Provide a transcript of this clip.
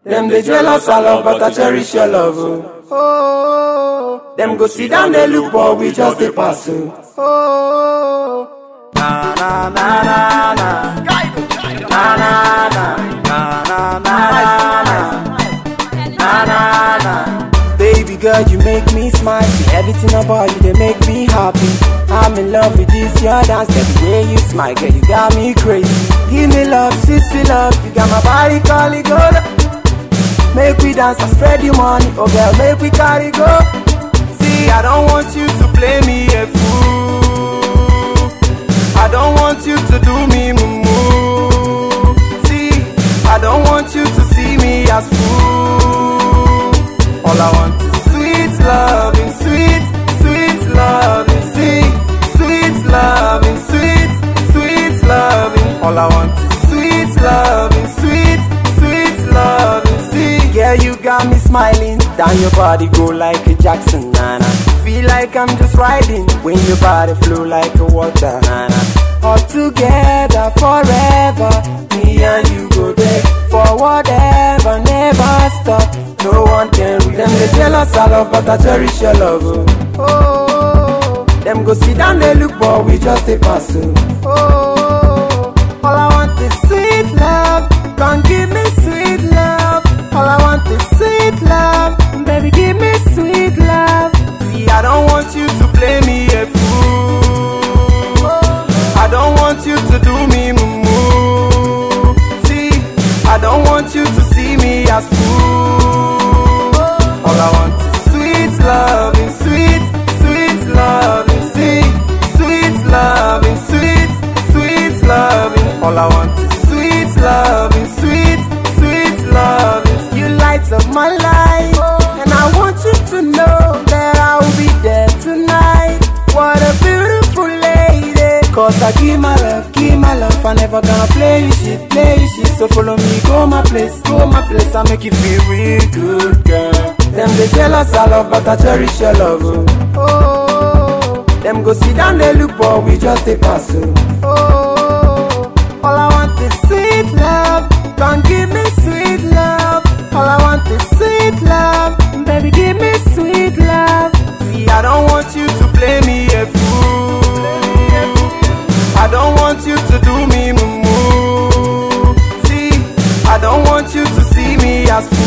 Them they jealous I love, but I cherish your love. Oh, oh. them go sit down they look, but we just they pass. Oh, oh. na na na na na. Na na na na na na na na na na. Baby girl, you make me smile. See everything about you, they make me happy. I'm in love with this your dance, the way you smile, girl, you got me crazy. Give me love, sissy love, you got my body calling go. Make we dance and spread the money, oh girl, make we carry go. See, I don't want you to play me a fool. I don't want you to do me mumu. See, I don't want you to see me as fool. All I want is sweet loving, sweet, sweet loving, sweet, sweet loving, sweet, sweet loving. All I want is sweet loving, sweet, sweet loving, see. Yeah, you got me smiling. Down your body go like a Jackson, nana. Feel like I'm just riding when your body flow like a water, nana. All together forever, me and you go there for whatever, never stop. No one can read them. They jealous I love, but I cherish your love. Oh, oh. them go sit down, they look, but we just a pass. Oh, oh. all I want is sweet love. Come give me sweet love. All I want is sweet love. Baby, give me sweet love. See, I don't want you to play me a fool. I don't want you to do me mumu. See, I don't want you to see me as fool. All I want is sweet loving, sweet, sweet loving, sweet, sweet loving, sweet, sweet loving. All I want is sweet loving, sweet, sweet loving. You light up my life, and I want you to know that I will be there tonight. What a beautiful lady. Cause I give my love, give my love. I never gonna play you shit, play you shit. So follow me, go my place, go my place. I make you feel real good, girl. Them they jealous I love, but I cherish your love. Oh, oh. them go sit down, they look, but we just a pass. Oh, oh. all I want is sweet love. Come give me sweet love. All I want is sweet love. Baby, give me sweet love. See, I don't want you to play me a fool. I don't want you to do me mumu. See, I don't want you to see me as fool.